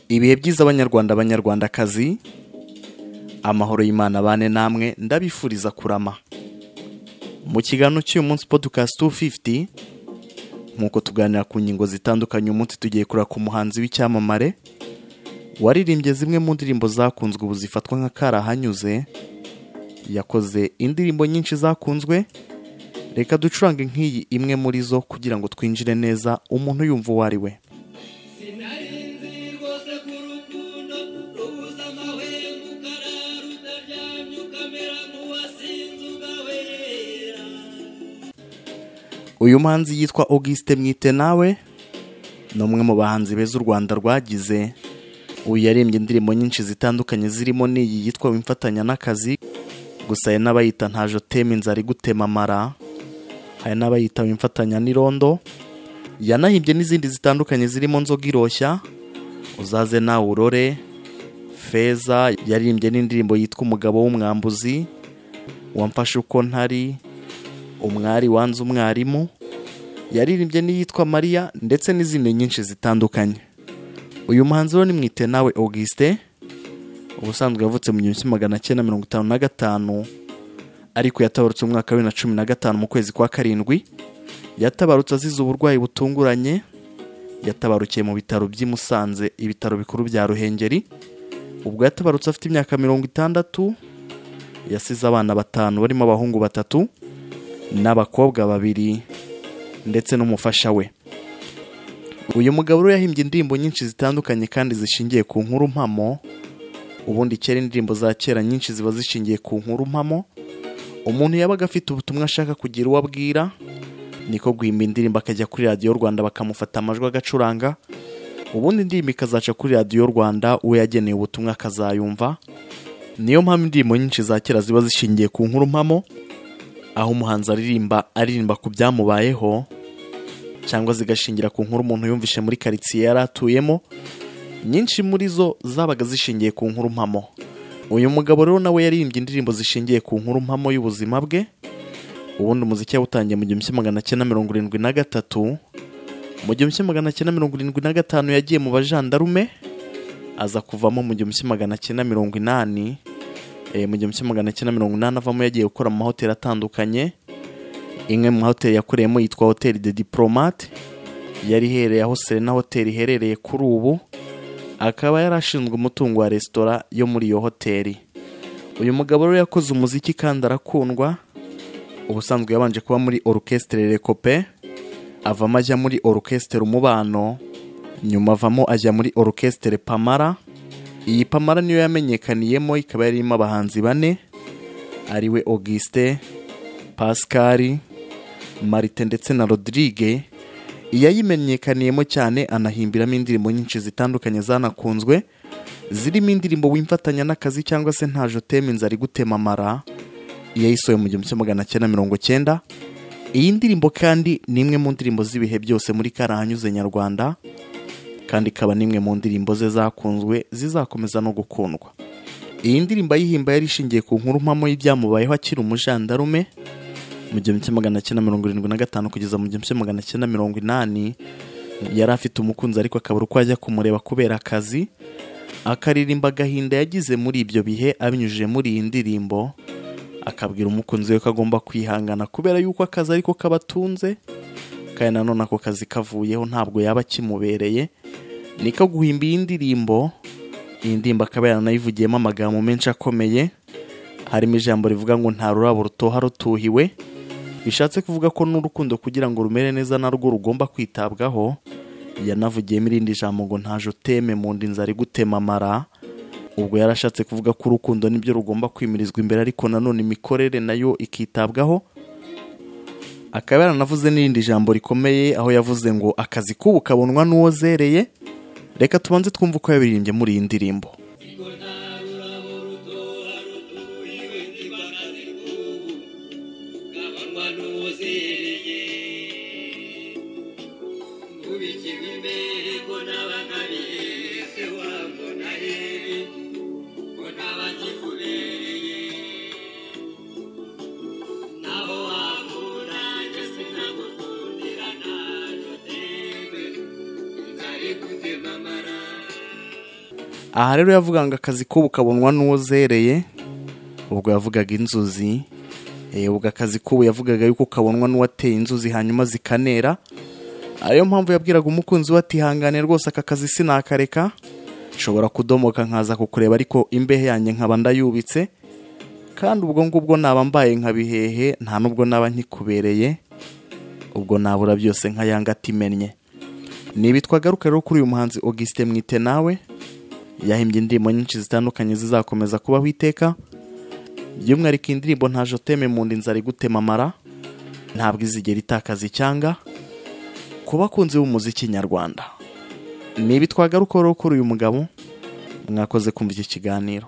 ibihe byiza abanyarwanda abanyarwandakazi amahoro y'imana abane namwe ndabifuriza kurama mu kiganiro cy'uyu munsi podcast 250 nk'uko tuganira ku ngingo zitandukanye umunsi tugiye kureba ku muhanzi w'icyamamare waririmbye zimwe mu ndirimbo zakunzwe ubu zifatwa nka karahanyuze yakoze indirimbo nyinshi zakunzwe reka ducurange nk'iyi imwe muri zo kugira ngo twinjire neza umuntu yumva uwo ari we Sinarinzi rwose ku rukundo rubuza amahwemo ukarara utaryamye ukamera nk'uwasinze ugahera uyu muhanzi yitwa auguste mwite nawe ni umwe mu bahanzi beza u rwanda rwagize uyu yarembye indirimbo nyinshi zitandukanye zirimo n'iyi yitwa wimfatanya n'akazi gusa hari n'abayita ntaje utema inzara igutema amara hari n'abayita wimfatanya n'irondo yanahimbye n'izindi zitandukanye zirimo nzoga iroshya uzaze nawe urore feza yaririmbye n'indirimbo yitwa umugabo w'umwambuzi wamfashe uko ntari umwari wanze umwarimu yaririmbye n'iyitwa mariya ndetse n'izindi nyinshi zitandukanye uyu muhanzi rero ni mwite nawe auguste ubusanzwe yavutse mu gihumbi kimwe magana cyenda mirongo itanu na gatanu ariko yatabarutse mu mwaka wa bibiri na cumi na gatanu mu kwezi kwa karindwi yatabarutse azize uburwayi butunguranye yatabarukiye mu bitaro by'i Musanze ibitaro bikuru bya Ruhengeri ubwo yatabarutse afite imyaka mirongo itandatu yasize abana batanu barimo abahungu batatu n'abakobwa babiri ndetse n'umufasha we uyu mugabo rero yahimbye indirimbo nyinshi zitandukanye kandi zishingiye ku nkuru mpamo ubundi kera indirimbo za kera nyinshi ziba zishingiye ku nkuru mpamo umuntu yabaga afite ubutumwa ashaka kugira uwo abwira niko guhimba indirimbo akajya kuri radiyo rwanda bakamufata amajwi agacuranga ubundi indirimbo ikazaca kuri radiyo rwanda uwo yageneye ubutumwa akazayumva niyo mpamvu indirimbo nyinshi za kera ziba zishingiye ku nkuru mpamo aho umuhanzi aririmba aririmba ku byamubayeho cyangwa zigashingira ku nkuru umuntu yumvishe muri karitsiye yari atuyemo nyinshi muri zo zabaga zishingiye ku nkuru mpamo uyu mugabo rero nawe yaririmbye indirimbo zishingiye ku nkuru mpamo y'ubuzima bwe ubundi umuziki yawutangiye mu gihumbi kimwe magana cyenda mirongo irindwi na gatatu mu gihumbi kimwe magana cyenda mirongo irindwi na gatanu yagiye mu bajandarume aza kuvamo mu gihumbi kimwe magana cyenda mirongo inani Eh, mu gihumbi kimwe magana cyenda mirongo inani avamo yagiye gukora mu mahoteli atandukanye imwe mu mahoteli yakoreyemo yitwa hoteli de diplomate yari iherereye aho serena hoteli iherereye kuri ubu akaba yari ashinzwe umutungo wa resitora yo muri iyo hoteli uyu mugabo rero yakoze umuziki kandi arakundwa ubusanzwe yabanje kuba muri orukestere rekope avamo ajya muri orukestere umubano nyuma avamo ajya muri orukestere pamara iyi pamara niyo yamenyekaniyemo ikaba yarimo abahanzi bane ariwe auguste pascal marite ndetse na rodrigue iyayimenyekaniyemo cyane anahimbiramo indirimbo nyinshi zitandukanye zanakunzwe zirimo indirimbo wimfatanya n'akazi cyangwa se ntaje utema inzara igutema amara iyayisohoye mu gihumbi kimwe magana cyenda mirongo cyenda iyi ndirimbo kandi ni imwe mu ndirimbo z'ibihe byose muri karahanyuze nyarwanda kandi ikaba n'imwe mu ndirimbo ze zakunzwe zizakomeza no gukundwa iyi ndirimbo ayihimba yari ishingiye ku nkuru mpamo y'ibyamubayeho akiri umujandarume mu gihumbi kimwe magana cyenda mirongo irindwi na gatanu kugeza mu gihumbi kimwe magana cyenda mirongo inani yari afite umukunzi ariko akabura uko ajya kumureba kubera akazi akaririmba agahinda yagize muri ibyo bihe abinyujije muri iyi ndirimbo akabwira umukunzi we ko agomba kwihangana kubera yuko akazi ariko kabatunze kandi nanone ako kazi kavuyeho ntabwo yaba kimubereye niko guhimba iyi ndirimbo iyi ndirimbo akaba yaranayivugiyemo amagambo menshi akomeye harimo ijambo rivuga ngo nta rurabo rutoha rutuhiwe bishatse kuvuga ko n'urukundo kugira ngo rumere neza narwo rugomba kwitabwaho yanavugiyemo irindi jambo ngo ntaje uteme mu nda inzara igutema amara ubwo yarashatse kuvuga ko urukundo nibyo rugomba kwimirizwa imbere ariko nanone imikorere nayo ikitabwaho akaba yaranavuze n'irindi jambo rikomeye aho yavuze ngo akazi k'ubu kabonwa n'uwozereye reka tubanze twumve uko yabiririmbye muri iyi ndirimbo Siko nta rurabo rutoha rutuhiwe niba akazi k'ubu gabanwa n'uwuzereye Nkubikirwa imbere ko nabaga bihese wambona hehe ko ntaba nkikubereye naho wakura njye sinagukundira ntajutembe nzari gutema amara aha rero yavuga ngo akazi k'ubu kabonwa n'uwo zereye ubwo yavugaga inzuzi eh, ubwo akazi k'ubu yavugaga yuko kabonwa n'uwateye inzuzi hanyuma zikanera ariyo mpamvu yabwiraga umukunzi we ati ihangane rwose aka kazi sinakareka nshobora kudomoka nkaza kukureba ariko imbehe yanjye nkaba ndayubitse kandi ubwo ngubwo naba mbaye nka bihehe nta n'ubwo naba nkikubereye ubwo nabura byose nka yanga atimennye nibi twagaruka rero kuri uyu muhanzi augustin mwite nawe yahimbye indirimbo nyinshi zitandukanye zizakomeza kubaho iteka by'umwihariko indirimbo nta joteme mu nda inzara igutema amara ntabwo izigera itakaza icyanga ku bakunzi b'umuziki nyarwanda nibi twagaruka rero kuri uyu mugabo mwakoze kumva iki kiganiro